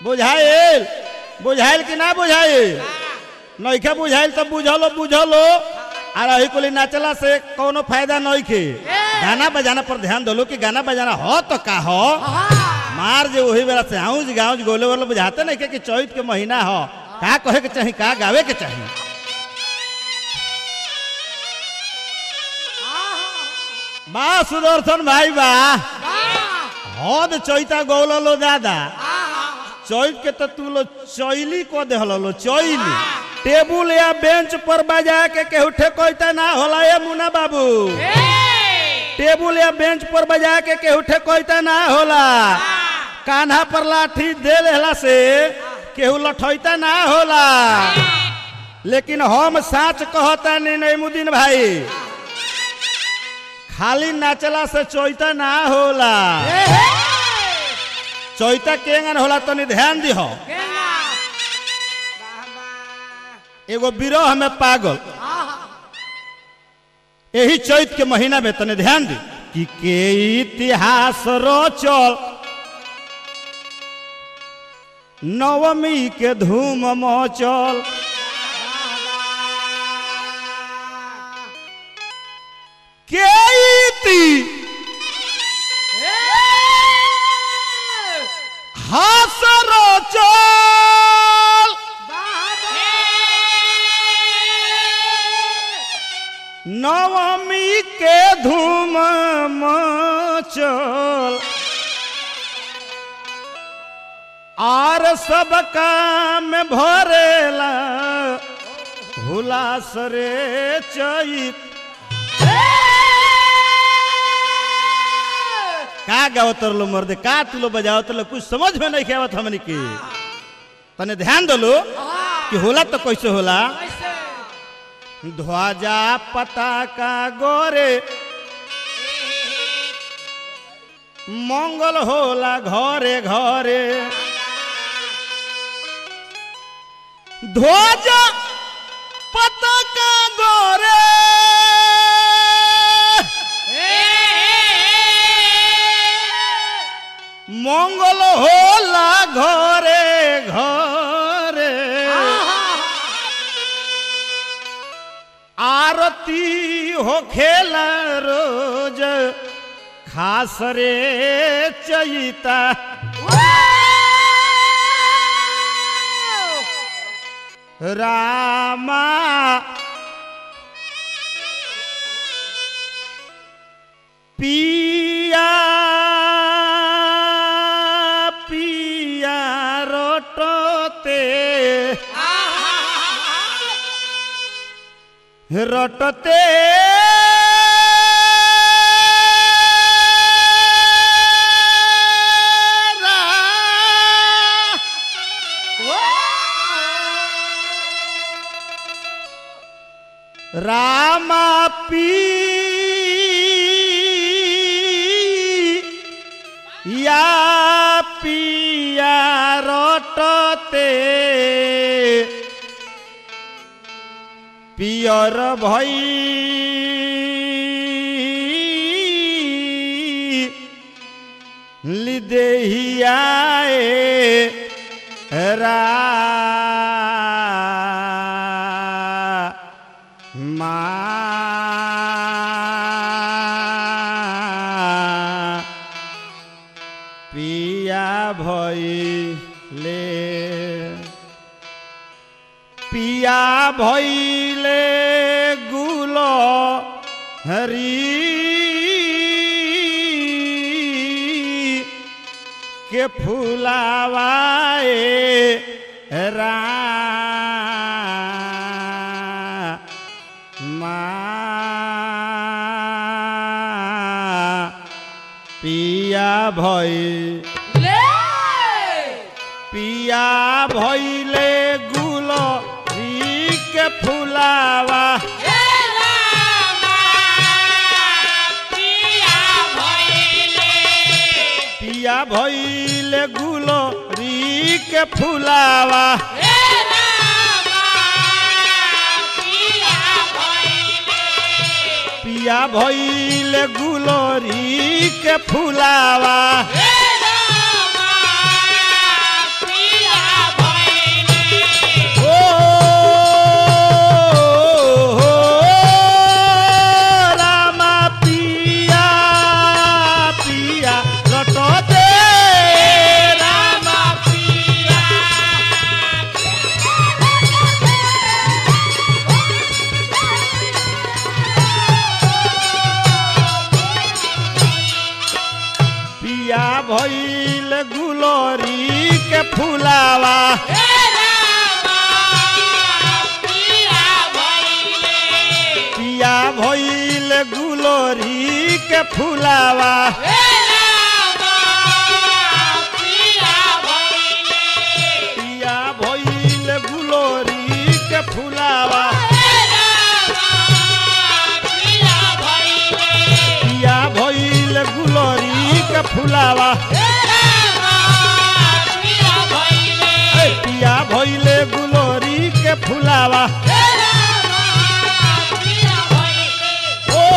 बुझाइल बुझाइल कि ना बुझाइल नइखे बुझाइल तो बुझलो बुझलो आ रही कुली नाचला से कोनो फायदा नइखे गाना बजाना पर ध्यान दलो कि गाना बजाना हो तो का हो मार जे वही बेला से आऊज गाऊज गोले वाले बुझाते नहीं के कि चैत के महीना हो का कहे के चाही का गावे के चाही बा सुदर्शन भाई बा हद चैता गौल लो दादा चैत के तो तू लो चैली को देहल लो चैली टेबुल या बेंच पर बजा के केहू ठेकोइता ना होला ए मुना बाबू टेबुल या बेंच पर बजा के केहू ठेकोइता ना होला कान्हा पर लाठी दे लेला से केहू लठैता ना होला लेकिन हम साच कहता नहीं नहीं मुदीन भाई खाली नाचला से चैता ना होला चैता केंगन होला तनी ध्यान दिहो एगो बिरह में पागल यही चैत के महीना में तने ध्यान दी कि के इतिहास रोचल नवमी के धूम मचल के इति हास रोचल नवमी के धूम मचल आर सब काम भरेला हुलास रे चैत का गावत लो मर्दे का तू लो बजावत लो कुछ समझ में नहीं आवत हमनी के तने ध्यान दलो कि होला तो कैसे होला ध्वजा पताका गोरे मंगल होला घरे घरे ध्वजा पताका गोरे मंगल होला घरे घरे आरती हो खेला रोज खास रे चैता रामा पिया पिया रोटते रटते रामा पी या पिया रटते पियर भई लिदेहियाए रा मा पिया भइले पिया भइले गुल हरी के फुलावाए रा पिया भई पिया भइले गुल के फुलावा पिया भइले गुल के फुलावा पिया भइले गुलरी के फुलावा पिया फुलावा पिया भइल गुलोरी के फुलावा पिया भइल गुलोरी के फुलावा पिया भइल गुलोरी के फुलावा ए, पिया भइल गुलोरी के फुलावा ओ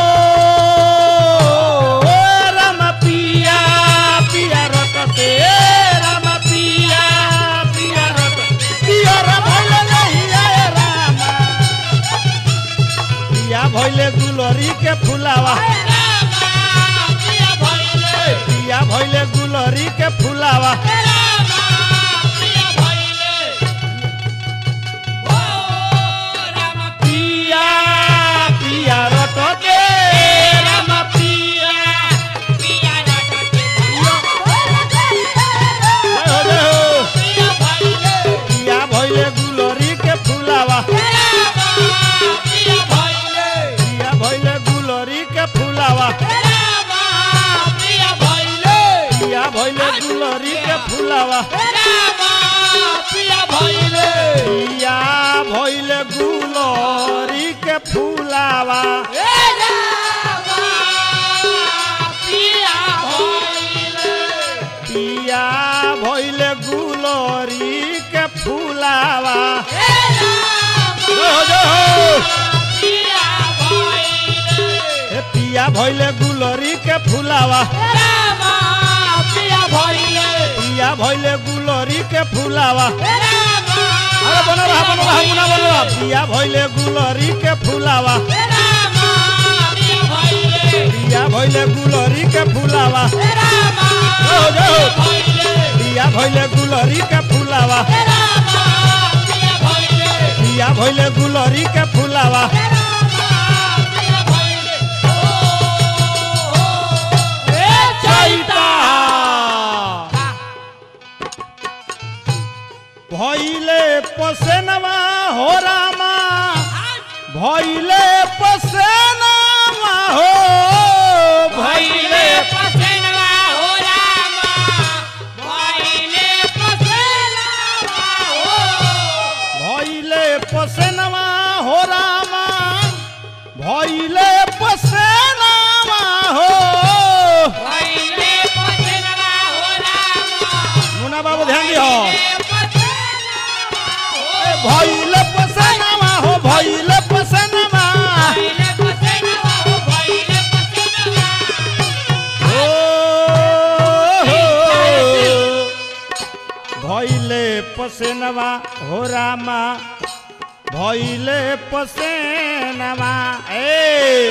ओ, राम पिया पिया रटते राम पिया पिया रट पिया रा भइल नहीं आए राम पिया भइल गुलोरी के फुलावा पिया भइल गुलोरी के फुलावा पिया पिया रटते राम पिया जय हो जय हो पिया भइल गुलोरी के फुलावा पिया भइल गुलोरी के फुलावा पिया भइल गुलोरी के फुलावा पिया भइल गुलोरी के फुलावा पिया भइल गुलोरी के फुलावा जय हो जय हो ए पिया भइल गुलोरी के फुलावा पिया भइल गुलोरी के फुलावा अरे बनो रहा बनो रहा मुना बनो रहा पिया भइल गुलोरी के फुलावा पिया भइल गुलोरी के फुलावा जय हो जय हो पिया भइल गुलोरी के फुलावा पिया भइल गुलोरी के फुलावा चैता भइले पसेनवा हो रामा भइले पसेनवा हो भइले भइले पसेनवा हो रामा भइले पसेनवा हो मुना बाबू ध्यान दिहो ए, भइले पसेनवा हो भइले पसेनवा हो हो। भइले पसेनवा हो रामा भइले पसेनवा ए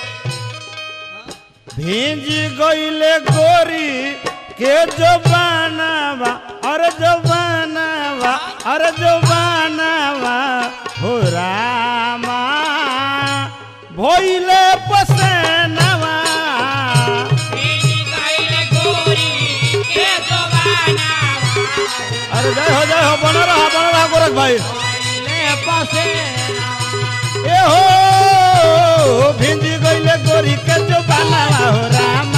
भींज गइले गोरी के जबानवा अरे जबानवा अरे जबानवा हो रामा भइले पसेनवा अरे जय हो जय हो बनो रहा बनो रहा गोरख भाई ए हो भिंज गइले गोरी के जबानवा हो रामा